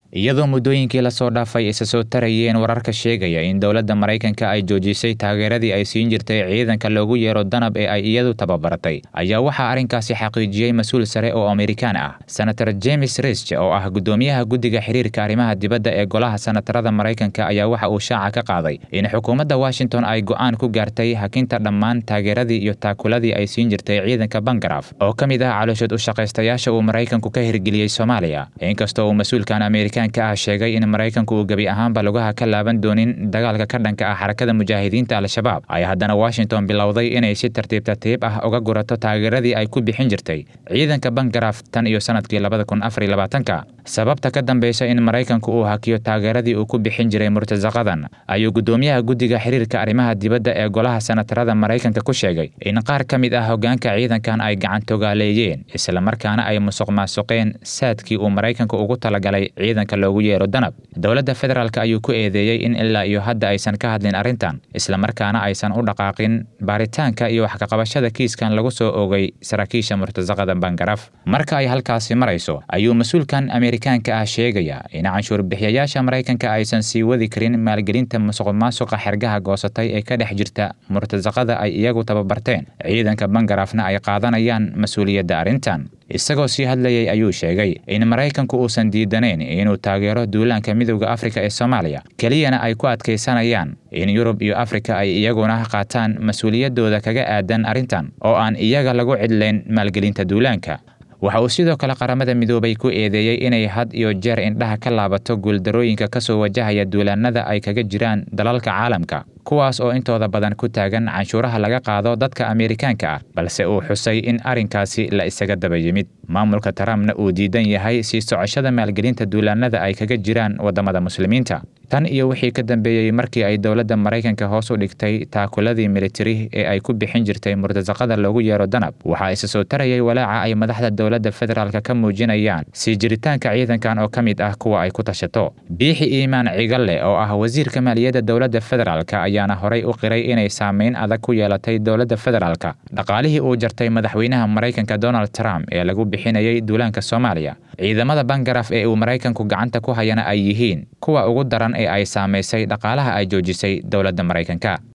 iyadoo muddooyinkii lasoo dhaafay isa soo tarayeen wararka sheegaya in dowladda maraykanka ay joojisay taageeradii ay siin jirtay ciidanka loogu yeero danab ee ay iyadu tababaratay ayaa waxaa arrinkaasi xaqiijiyey mas-uul sare oo amerikaan ah senator james risch oo ah guddoomiyaha guddiga xiriirka arrimaha dibadda ee golaha senatarada maraykanka ayaa waxa uu shaaca ka qaaday in xukuumadda washington ay go'aan ku gaartay hakinta dhammaan taageeradii iyo taakuladii ay siin jirtay ciidanka bangaraf oo ka mid ah calooshood u shaqaystayaasha uu maraykanku ka hirgeliyey soomaaliya inkastoo uu mas-uulkan amerika ah sheegay in maraykanku uu gebi ahaanba lugaha ka laaban doonin dagaalka ka dhanka ah xarakada mujaahidiinta al-shabaab ay haddana washington bilowday inay si tartiib tartiib ah uga gurato taageeradii ay ku bixin jirtay ciidanka bangaraf tan iyo sanadkii labada kun afar iyo labaatanka sababta ka dambeysa in maraykanku uu hakiyo taageeradii uu ku bixin jiray murtasaqadan ayuu guddoomiyaha guddiga xiriirka arrimaha dibadda ee golaha senatarada maraykanka ku sheegay in qaar ka mid ah hoggaanka ciidankan ay gacantogaaleeyeen islamarkaana ay musuq maasuqeen saadkii uu maraykanku ugu talagalay ciidanka loogu yeero danab dowladda federaalk ayuu ku eedeeyey in ilaa iyo hadda aysan ka hadlin arrintan islamarkaana aysan u dhaqaaqin baaritaanka iyo waxkaqabashada kiiskan lagu soo oogay saraakiisha murtasaqada bangaraf marka ay halkaasi marayso ayuu mas-uulkan amerikaanka ah sheegaya in canshuur bixiyayaasha maraykanka aysan sii wadi karin maalgelinta musuq maasuqa xergaha goosatay ee ka dhex jirta murtasaqada ay iyagu tababarteen ciidanka bangarafna ay qaadanayaan mas-uuliyadda arrintan isagoo sii hadlayay ayuu sheegay in maraykanku uusan diidanayn inuu taageero duulaanka midowda afrika ee soomaaliya keliyana ay ku adkaysanayaan in yurub iyo afrika ay iyaguna qaataan mas-uuliyaddooda kaga aadan arrintan oo aan iyaga lagu cidlayn maalgelinta duulaanka waxa uu sidoo kale qaramada midoobay ku eedeeyey inay had iyo jeer indhaha ka laabato guuldarooyinka ka soo wajahaya duulaannada ay kaga jiraan dalalka caalamka kuwaas oo intooda badan ku taagan canshuuraha laga qaado dadka amerikaanka ah balse uu xusay in arrinkaasi la isaga daba yimid maamulka trumpna uu diidan yahay sii socoshada maalgelinta duulaannada ay kaga jiraan waddamada muslimiinta tan iyo wixii ka dambeeyey markii ay dowladda maraykanka hoos u dhigtay taakuladii militari ee ay ku bixin jirtay murtasaqada loogu yeero danab waxaa isa soo tarayay walaaca ay madaxda dowladda federaalk ka muujinayaan sii jiritaanka ciidankan oo ka mid ah kuwa ay ku tashato biixi iimaan cigalle oo ah wasiirka maaliyadda dowladda federaalk ayaana horay u qiray inay saameyn adag ku yeelatay dowladda federaalk dhaqaalihii uu jartay madaxweynaha maraykanka donald trump ee lagu bixinayay duulaanka soomaaliya ciidamada bangaraf ee uu maraykanku gacanta ku hayana ay yihiin kuwa ugu daran ee ay saamaysay dhaqaalaha ay joojisay dowladda maraykanka